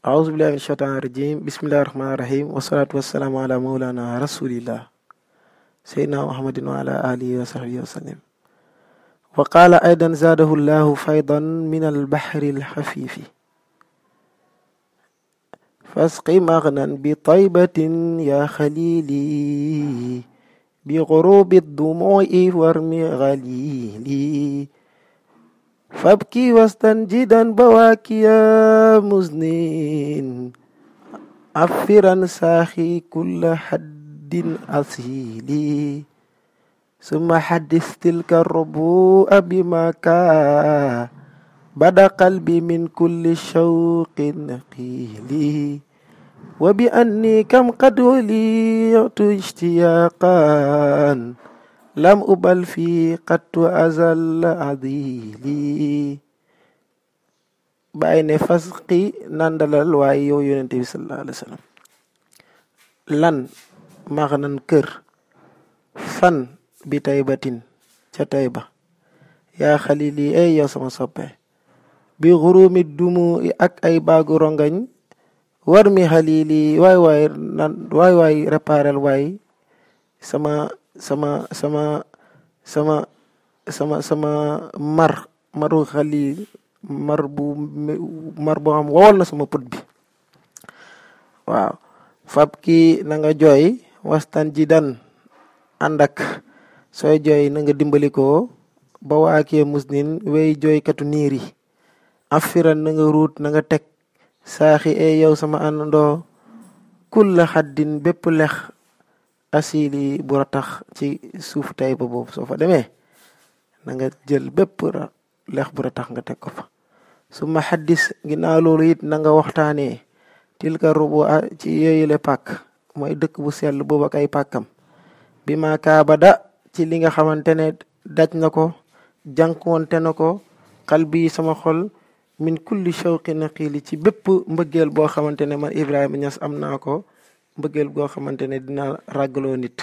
أعوذ بالله من الشيطان الرجيم بسم الله الرحمن الرحيم والصلاة والسلام على مولانا رسول الله سيدنا محمد وعلى آله وصحبه وسلم وقال أيضا زاده الله فيضا من البحر الحفيف فاسق مغنا بطيبة يا خليلي بغروب الدموع وارم غليلي فابكي واستنجدا بواكي يا مزنين عفرا ساخي كل حد أصيلي ثم حدث تلك الربوء بما كان بدا قلبي من كل شوق قيلي وبأني كم قد وليت اشتياقا لم أبل في قد أزل عذيلي bàyyi ne fasqi nandalal waaye yow yonente bi sallallahu alayhi wa sallam lan maxnan kër fan bi taybatin ca tayba yaa xalili ay yow sama soppe bi xurumi dumu ak ay baagu rongañ war mi xalili waay waay nan waay waay réparel waay sama sama sama sama sama sama mar maru xalil mar bu mar boo xam wowal na sama put bi waaw fab ki na nga jooy wastan ji dan ànd ak sooy jooy na nga dimbali ko ba waakee musnin wey jooykatu niir yi afiran na nga ruut na nga teg saaxi e yow sama àndandoo kulla xaddin bépp lex asili bu ratax ci suuf tay ba boobu soo fa demee na nga jël bépp lex bu ratax nga teg ko fa su ma xaddis ginnaaw loolu it na nga waxtaanee tilka rubu ci yooyule pàkk mooy dëkk bu sell boobu ak ay pàkkam bi ma kaabada ci li nga xamante ne daj na ko jànkuwante na ko xal bi sama xol min kulli shawqi naqiili ci bépp mbëggeel boo xamante ne man Ibrahima Niass am naa ko mbëggeel boo xamante ne dina ràggaloo nit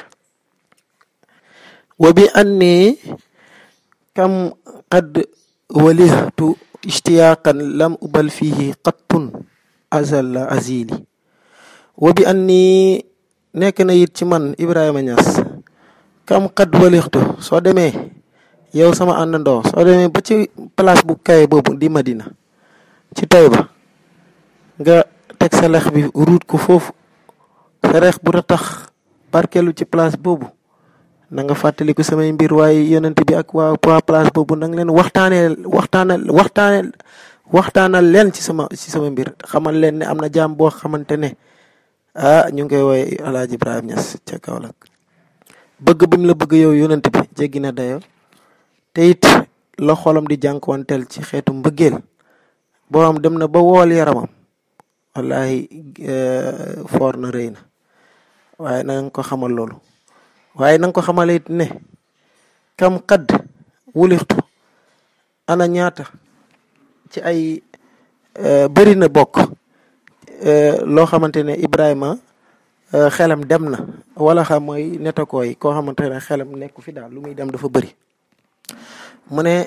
wa bi anni kam qad walihtu ishtiyaqan lam ubal fihi qattun azalla azili wa bi anni nekk na it ci man Ibrahima Niass kam qad walihtu soo demee yow sama àndandoo soo demee ba ci place bu kaye boobu di Madina ci Taïba nga teg sa lex bi ruut ko foofu sa reex bu ratax barkeelu ci place boobu na nga fàttaliku samay mbir waaye yonent bi ak waa waa place boobu na nga leen waxtaanee waxtaanal waxtaanee waxtaanal leen ci sama ci sama mbir xamal leen ne am na jaam boo xamante ne ah ñu ngi koy woowee El Hadj Ibrahima Niass ca Kaolack bëgg bi mu la bëgg yow yonent bi jéggi na dayo te it la xolam di jànkuwanteel ci xeetu mbëggeel boo xam dem na ba wool yaramam wallahi foor na rëy na waaye na nga ko xamal loolu waaye na nga ko xamal it ne kam xadd wulixtu ana ñaata ci ay bëri na bokk loo xamante ne Ibrahima xelam dem na wala xam mooy netakooy koo xamante ne xelam nekku fi daal lu muy dem dafa bëri mu ne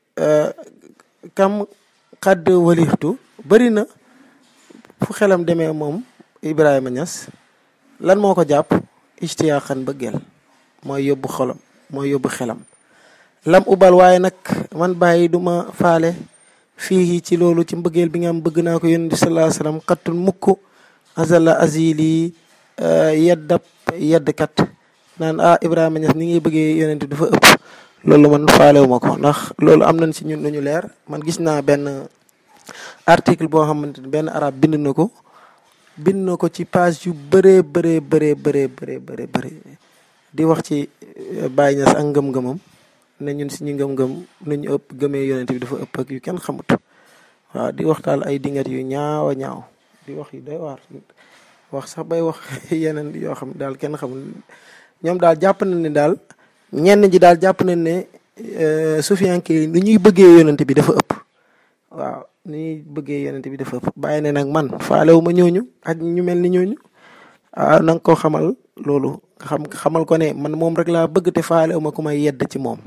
kam xadd walixtu bëri na fu xelam demee moom Ibrahima Niass lan moo ko jàpp istiyaaxan bëggeel mooy yóbbu xolam mooy yóbbu xelam lam ubal waaye nag man bàyyi duma faale fii ci loolu ci mbëggeel bi nga am bëgg naa ko yonent bi sallallahu alayhi wasallam xattun mukk azala azili yeddab yeddkat naan ah Ibrahima Niass ni ngay bëggee yonent bi dafa ëpp loolu man faalewu ma ko ndax loolu am nañ si ñun lu ñu leer man gis naa benn article boo xamante ne benn arab bind na ko bind na ko ci page yu bëree bëree bëree bëree bëree bëree bëri di wax ci Baye Niass ak ngëm-ngëmam ne ñun suñu ngëm-ngëm nu ñu ëpp gëmee yonent bi dafa ëpp ak yu kenn xamut waaw di waxtaal ay dingat yu ñaaw a ñaaw di wax yu doy waar wax sax bay wax yeneen yoo xam daal kenn xamul ñoom daal jàpp na ne daal ñenn ji daal jàpp nañ ne sufiyanke yi ni ñuy bëggee yonent bi dafa ëpp waaw ni ñuy bëggee yonent bi dafa ëpp bàyyi ne nag man faalewu ma ñooñu ak ñu mel ni ñooñu ah na nga ko xamal loolu xam xamal ko ne man moom rek laa bëgg te faalewu ma ku may yedd ci moom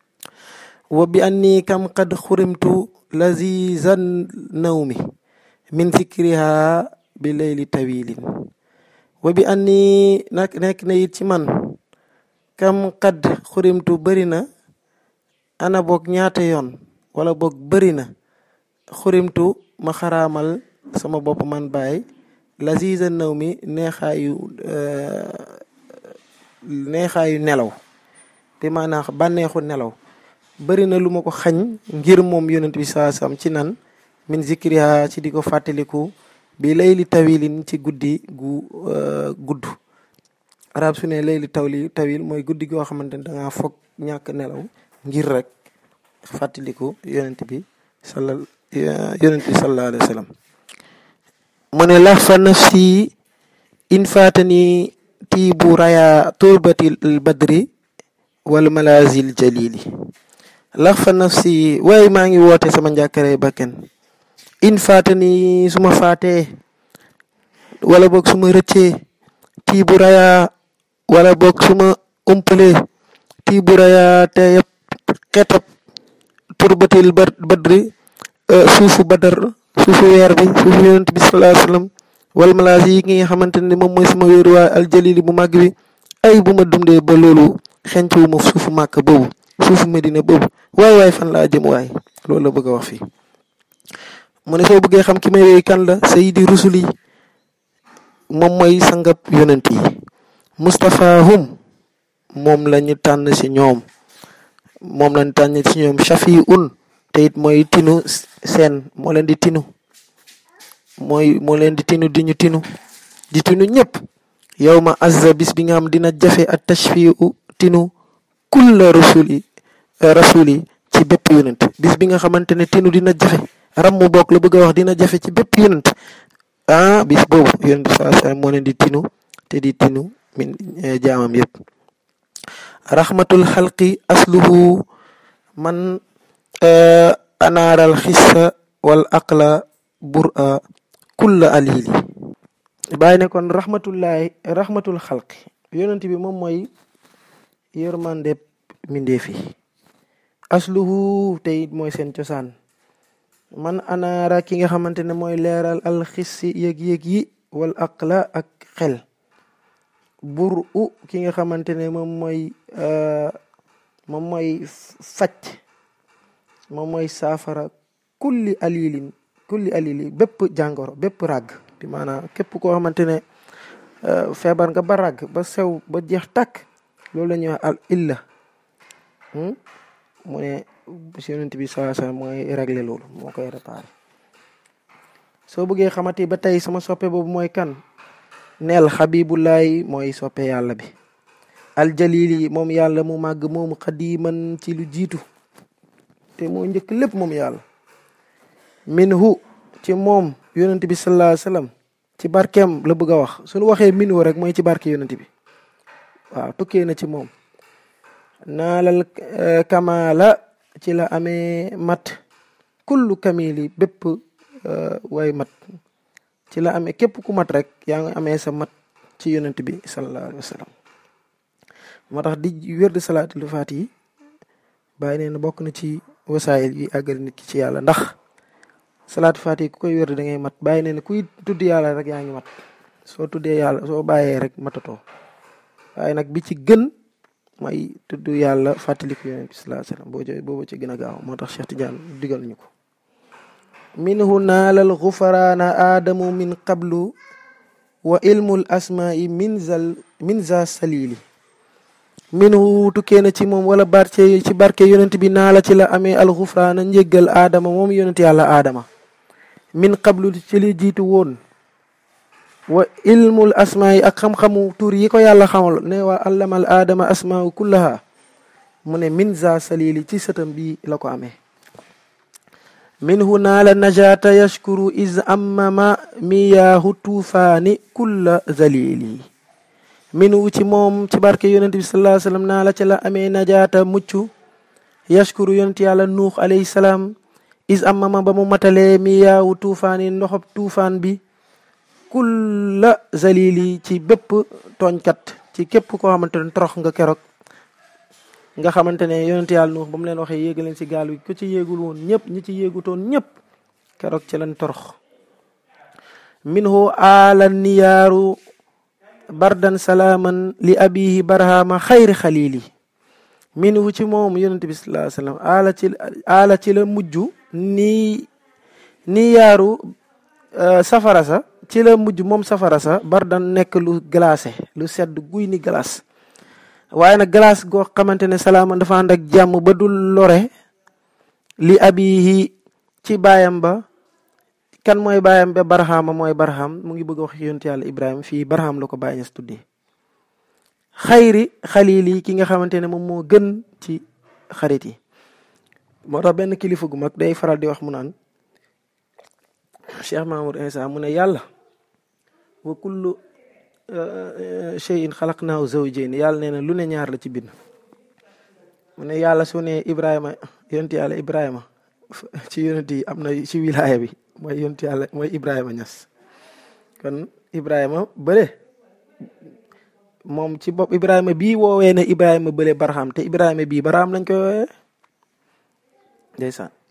wa bi anni kam qad xurimtu lazizan nawmi min zikriha bi layli tawilin wa bi anni nag nekk na it ci man kam xadd xurimtu bëri na ana boog ñaata yoon wala boog bëri na xurimtu ma xaraamal sama bopp man bàyyi laziza naw mi neexaayu neexaayu nelaw bi maanaam bànneexu nelaw bëri na lu ma ko xañ ngir moom yonent bi saa sam ci nan min zikriha ci di ko fàttaliku bi layli tawilin ci guddi gu gudd arab su ne layli tawli tawil mooy guddi goo xamante ne dangaa foog ñàkk nelaw ngir rek fàttaliku yonent bi sala yonent bi sallallahu alayhi wa sallam mu ne lax fa nafsi in faatani tiibu raya turbati badri wal malazil jalili lax fa nafsi waaye maa ngi woote sama njàkkare bakken in faatani su ma faatee wala boog su ma rëccee tiibu raya wala boog su ma umpalee tiibu raya te yëpp xetab turbatil badri suufu badar suufu weer bi suufu yonent bi sallallahu alayhi wasallam wal malaas yi nga xamante ne moom mooy sama wéeruwaay aljalili bu màgg bi ay bu ma dundee ba loolu xencu ma suufu màkk boobu suufu medina boobu waay waay fan laa jëm waay loolu la bëgg a wax fii mu ne soo bëggee xam ki may wéy kan la sayidi rusul yi moom mooy sangab yonent yi Mustapha hum moom la ñu tànn si ñoom moom lañ tànn si ñoom shafi un te it mooy tinu seen moo leen di tinu mooy moo leen di tinu di ñu tinu di tinu ñëpp yow ma azza bis bi nga xam dina jafe at tashfiu tinu kulla rasuli rasuli ci bépp yonent bis bi nga xamante ne tinu dina jafe ram mu bokk la bëgg a wax dina jafe ci bépp yonent ah bis boobu yonent bi saa saa moo leen di tinu te di tinu min jaamam yëpp rahmatul xalqi asluhu man anaaral xissa wal aqla bura kulla alili bàyyi ne kon rahmatullahi rahmatul xalqi yonent bi moom mooy yërmande mindeef yi asluhu te it mooy seen cosaan man anaara ki nga xamante ne mooy leeral alxissi yëg-yëg yi wal aqla ak xel bur u ki nga xamante ne moom mooy moom mooy faj moom mooy saafara kulli alilin kulli alili bépp jàngoro bépp ràgg bi maanaam képp koo xamante ne feebar nga ba ràgg ba sew ba jeex tàkk loolu la ñuy wax al illa mu ne si yonent bi saa saa mooy régler loolu moo koy réparer soo bëggee xamati ba tey sama soppe boobu mooy kan neel xabibullahi mooy soppe yàlla bi aljalili moom yàlla mu màgg moomu xadiman ci lu jiitu te moo njëkk lépp moom yàlla minhu ci moom yonent bi sallallahu alayhi wasallam ci barkeem la bëgg a wax suñu waxee minhu rek mooy ci barke yonent bi waaw tukkee na ci moom naalal kamala ci la amee mat kullu kamili bépp way mat ci la amee képp ku mat rek yaa ngi amee sa mat ci yonent bi sallallahu alayhi wa sallam moo tax di wér di salaatul faat yi bàyyi nee na bokk na ci wasaayil yi àggal nit ki ci yàlla ndax salaatu faat yi ku koy wér da ngay mat bàyyi nee na kuy tudd yàlla rek yaa ngi mat soo tuddee yàlla soo bàyyee rek matatoo waaye nag bi ci gën mooy tudd yàlla fàttaliku yonent bi sallallahu alayhi wa sallam boo jo boobu ci gën a gaaw moo tax Cheikh Tidiane digal ñu ko minhu naalal xufaraana aadamu min qablu wa ilmul asmaai min zal min za salili minhu tukkee na ci moom wala barke ci barke yonent bi naa la ci la amee alxufraana njéggal aadama moom yonent yàlla aadama min qablu ci li jiitu woon wa ilmul asmaa yi ak xam-xamu tur yi ko yàlla xamal ne wa allamal aadama asmaa kullaha mu ne min za salili ci sëtam bi la ko amee minhu naala najaata yashkuru is ammama miyaahu tuufaani kulla zalili minhu ci moom ci barke yonent bi sallallahu alayhi wasallam naa la ci la amee najaata mucc yashkuru yonent yàlla nuux alayhi salaam is ammama ba mu matalee miyaahu tuufaani ndoxob tuufaan bi kulla zalili ci bépp tooñkat ci képp koo xamante ne torox nga keroog nga xamante ne yonent yàlla nuux ba mu leen waxee yéega leen ci gaal wi ku ci yéegul woon ñëpp ñi ci yéegutoon ñëpp keroog ci lañ torox minhu aala niyaaru bardan salaaman li abihi barhama xayri xalili minhu ci moom yonente bi sallallahu alayhi wasallam aala ci aala ci la mujj nii niyaaru safara sa ci la mujj moom safara sa bardan nekk lu glacé lu sedd guy ni glace waaye nag glace goo xamante ne salaaman dafa ànd ak jàmm ba dul lore li abihi ci baayam ba kan mooy baayam ba barhama mooy barham mu ngi bëgg a wax yonent yàlla ibrahima fii barham la ko bàyyi ñes tuddee xayri xalil yi ki nga xamante ne moom moo gën ci xarit yi moo tax benn kilifa gu mag day faral di wax mu naan cheikh mahamoud insa mu ne yàlla wa kullu shay'in xalaqnaahu zawjayn yàlla nee na lu ne ñaar la ci bind mu ne yàlla su ne ibrahima yonent yàlla ibrahima ci yonent yi am na ci wilaaya bi mooy yonent yàlla mooy ibrahima ñas kon ibrahima bële moom ci bopp ibrahima bii woowee ne ibrahima bële barxam te ibrahima bii barxam lañ koy woowee ndeysaan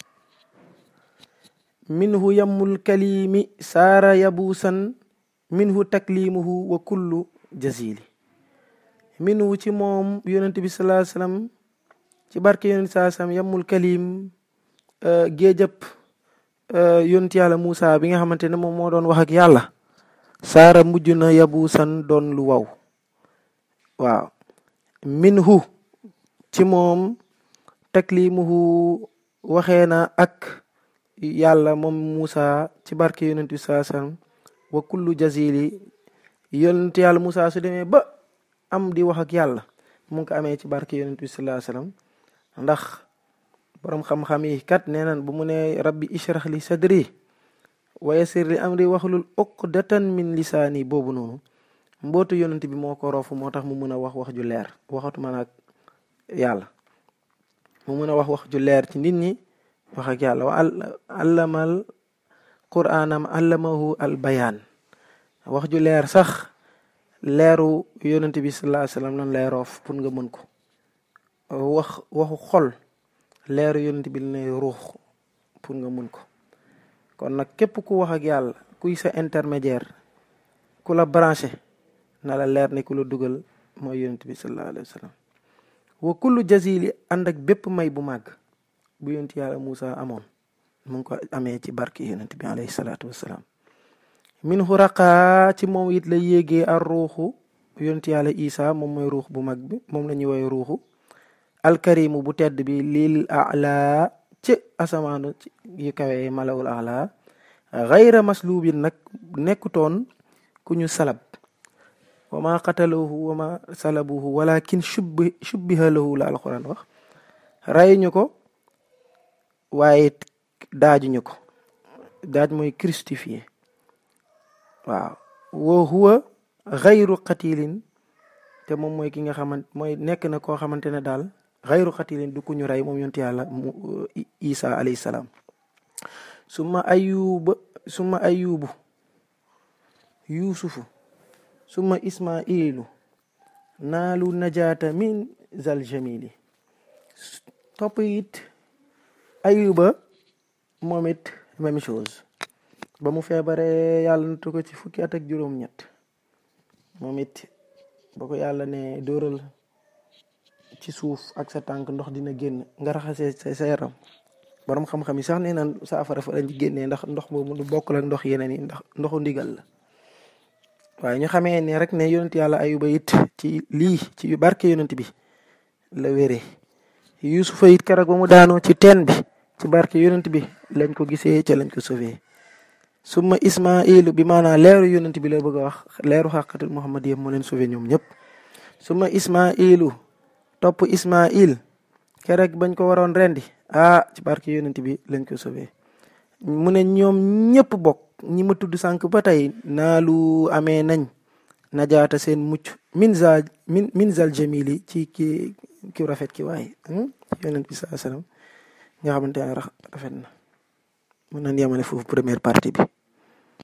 minhu yammul kalimi saara yabuusan minhu taklimuhu wa kullu jazili minhu ci moom yonent bi salaa sallam ci barke yonent saa sallam yammul kalim géejëp yonent yàlla Moussa bi nga xamante ne moom moo doon wax ak yàlla saara mujj na yabuusan doon lu waw waaw minhu ci moom taklimuhu waxee na ak yàlla moom Moussa ci barke yonent bi saa sallam wa kullu jazili yonent yàlla Moussa su demee ba am di wax ak yàlla mu ngi ko amee ci barke yonent bi salaa sallam ndax boroom xam-xam yi kat nee nan bu mu ne rabbi ishrah li sadri wa yassir li amri waxlul uqdatan min lisaani boobu noonu mbootu yonent bi moo ko roofu moo tax mu mën a wax wax ju leer waxatuma nag yàlla mu mën a wax wax ju leer ci nit ñi wax ak yàlla wa allamal quraanam allamahu al bayaan wax ju leer sax leeru yonent bi sallallahu alayhi wasallam lan lay roof pour nga mën ko wax waxu xol leeru yonent bi lay ruux pour nga mën ko kon nag képp ku wax ak yàlla kuy sa intermédiaire ku la branché na la leer ni ku la dugal mooy yonent bi sallallahu alayhi wasallam wa kullu jazili ànd ak bépp may bu màgg bu yonent yàlla Moussa amoon mu ngi ko amee ci barki yonent bi alayhi salaatu wassalaam min xuraqaa ci moom it la yéegee ar ruuxu yonent yàlla Isa moom mooy ruux bu mag bi moom la ñuy woowee ruuxu alkarimu bu tedd bi lil ala ci asamaanu yu kawee malawul ala xayra maslubin nag nekkutoon ku ñu salab wa ma qataluhu wa ma salabuhu walakin shubbi shubbiha lahu la alquran wax rayuñu ko waaye daajuñu ko daaj mooy crucifié waaw wa huwa xayru qatilin te moom mooy ki nga xamante mooy nekk na koo xamante ne daal xayru qatilin du ku ñu rey moom yonti yàlla mu isa alayhi salaam summa ayuba summa ayubu yuusufu summa ismailu naalu najaata min zal jamili topp it ayuba moom it même chose ba mu feebaree yàlla nattu ko ci fukki at ak juróom-ñett moom it ba ko yàlla ne dóoral ci suuf ak sa tànk ndox dina génn nga raxasee sa sa yaram borom xam-xam yi sax nee na saafara fa lañ ci génnee ndax ndox boobu du bokkul ak ndox yeneen yi ndax ndoxu ndigal la waaye ñu xamee ne rek ne yonent yàlla ayuba it ci lii ci barke yonent bi la wéree yusufa it keroog ba mu daanoo ci teen bi ci barke yonent bi lañ ko gisee ca lañ ko sauvé summa ismailu bi maanaam leeru yonent bi la bëgg a wax leeru xàqatul muhammad yëpp moo leen sauvé ñoom ñëpp summa ismailu topp ismail keroog bañ ko waroon rendi ah ci barke yonent bi lañ ko sauvé mu ne ñoom ñëpp bokk ñi ma tudd sànq ba tey naalu amee nañ najaata seen mucc min za min min zal jamili ci ki ki rafet ki waaye yonent bi saa sallam nga xamante ne rafet na mën nañ yemale foofu première partie bi